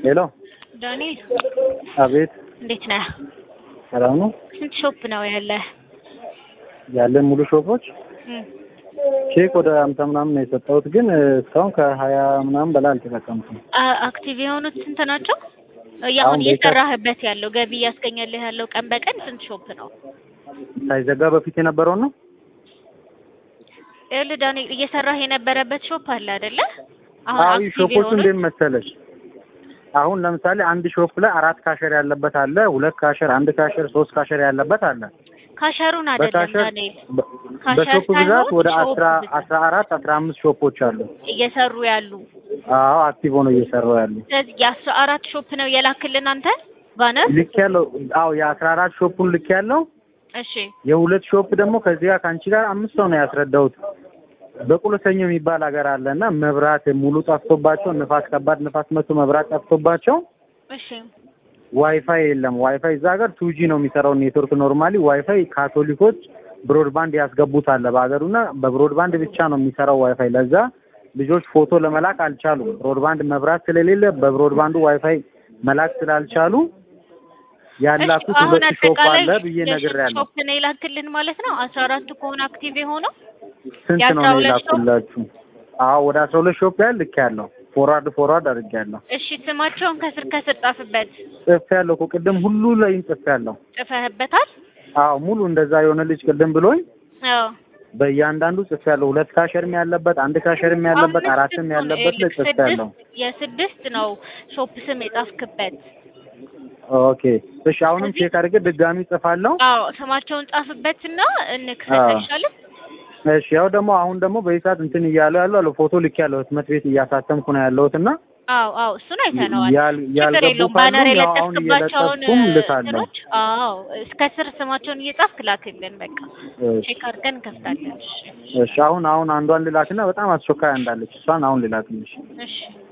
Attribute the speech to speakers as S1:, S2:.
S1: ሄሎ
S2: ዳንኤል
S1: አቤት
S2: እንዴት ነህ?
S1: ሰላም ነው
S2: ስንት ሾፕ ነው ያለህ?
S1: ያለን ሙሉ ሾፖች
S2: እም፣
S1: ቼክ ወደ አምሳ ምናምን ነው የሰጠሁት ግን እስካሁን ከሀያ ምናምን በላይ አልተጠቀምኩም
S2: አ- አክቲቭ የሆኑት ስንት ናቸው? አሁን
S1: አሁን በይታ-
S2: እየሰራህበት ያለው ገቢ እያስገኘልህ ያለው ቀን በቀን ስንት ሾፕ ነው?
S1: ሳይዘጋ በፊት የነበረውን ነው
S2: ይኸውልህ ዳንኤል እየሰራህ የነበረበት ሾፕ አለ አይደለ? አሁን
S1: አዎ
S2: አክቲቭ
S1: ሾፖቹ
S2: የሆኑት
S1: እንዴት መሰለሽ አሁን ለምሳሌ አንድ ሾፕ ላይ አራት ካሸር ያለበት አለ ሁለት ካሸር አንድ ካሸር ሶስት ካሸር ያለበት አለ
S2: ካሸሩን አይደለም
S1: በካሸር
S2: ዳንኤል
S1: በ-
S2: ካሸር
S1: በሾፕ ብዛት
S2: ሳይሆን
S1: ወደ
S2: ሾፕ
S1: አስራ
S2: ብዛት።
S1: አስራ አራት አስራ አምስት ሾፖች አሉ
S2: እየሰሩ ያሉ
S1: አዎ አክቲቭ ሆነው እየሰሩ ያሉ
S2: ስለዚህ የአስራ አራት ሾፕ ነው የላክልን አንተ ባነር
S1: ልክ ያለው አዎ የአስራ አራት ሾፑን ልክ ያለው
S2: እሺ
S1: የሁለት ሾፕ ደግሞ ከዚህ ጋር ከአንቺ ጋር አምስት ሰው ነው ያስረዳሁት። በቁለሰኞ የሚባል ሀገር አለ እና መብራት ሙሉ ጠፍቶባቸው ንፋስ ከባድ ንፋስ መቶ መብራት ጠፍቶባቸው
S2: እሺ
S1: ዋይፋይ የለም። ዋይፋይ እዛ ሀገር ቱጂ ነው የሚሰራው ኔትወርክ። ኖርማሊ ዋይፋይ ካቶሊኮች ብሮድባንድ ያስገቡት አለ በሀገሩና በብሮድባንድ ብቻ ነው የሚሰራው ዋይፋይ። ለዛ ልጆች ፎቶ ለመላክ አልቻሉም። ብሮድባንድ መብራት ስለሌለ በብሮድባንዱ ዋይፋይ መላክ ስላልቻሉ ያላኩት
S2: እሺ፣ አሁን
S1: ሁለት ሾፕ
S2: አጠቃላይ
S1: አለ ብዬ
S2: የስንት
S1: ነግሬያለሁ።
S2: ሾፕ ነው የላክልን ማለት ነው? አስራ አራቱ ከሆነ አክቲቭ የሆነው
S1: ስንት ነው
S2: የአስራ ሁለት ሾፕ?
S1: የላኩላችሁ? አዎ ወደ አስራ ሁለት ሾፕ ያህል ልክ ያለው ፎርዋርድ ፎርዋርድ አድርጌያለሁ።
S2: እሺ ስማቸውን ከስር ከስር ጻፍበት።
S1: ጽፍ ያለው እኮ ቅድም ሁሉ ላይም ጽፍ ያለው።
S2: ጽፈህበታል?
S1: አዎ ሙሉ እንደዛ የሆነ ልጅ ቅድም ብሎኝ
S2: አዎ
S1: በእያንዳንዱ ጽፍ ያለው። ሁለት ካሸርም ያለበት አንድ ካሸርም ያለበት
S2: አምስት
S1: አራትም
S2: እኮ ነው
S1: ያለበት ላይ
S2: ይኸውልህ፣
S1: ጽፍ ያለው።
S2: ስድስት የስድስት ነው ሾፕ ስም የጻፍክበት።
S1: ኦኬ እሺ፣ አሁንም ቼክ አድርጌ ድጋሚ ጽፋለሁ።
S2: አዎ ስማቸውን ጻፍበትና እንክፈት
S1: አዎ።
S2: አይሻልም?
S1: እሺ ያው ደግሞ አሁን ደግሞ በይሳት እንትን እያለው ያለው አለ ፎቶ ልክ ያለው ህትመት ቤት እያሳተምኩ ነው ያለሁት እና
S2: አዎ አዎ እሱን አይተነዋል።
S1: ያል-
S2: ችግር
S1: ያልገቡ
S2: የለውም። ባነር
S1: ካሉም ያው አሁን
S2: የለጠፍክባቸውን
S1: እየለጠፍኩም ልካለሁ።
S2: እንትኖች አዎ እስከ ስር ስማቸውን እየጻፍክ ላክልን። በቃ
S1: እሺ
S2: ቼክ አድርገን እንከፍታለን። እሺ
S1: እሺ አሁን አሁን አንዷን ልላክና በጣም አስቸኳይ እንዳለች እሷን አሁን ልላክልሽ።
S2: እሺ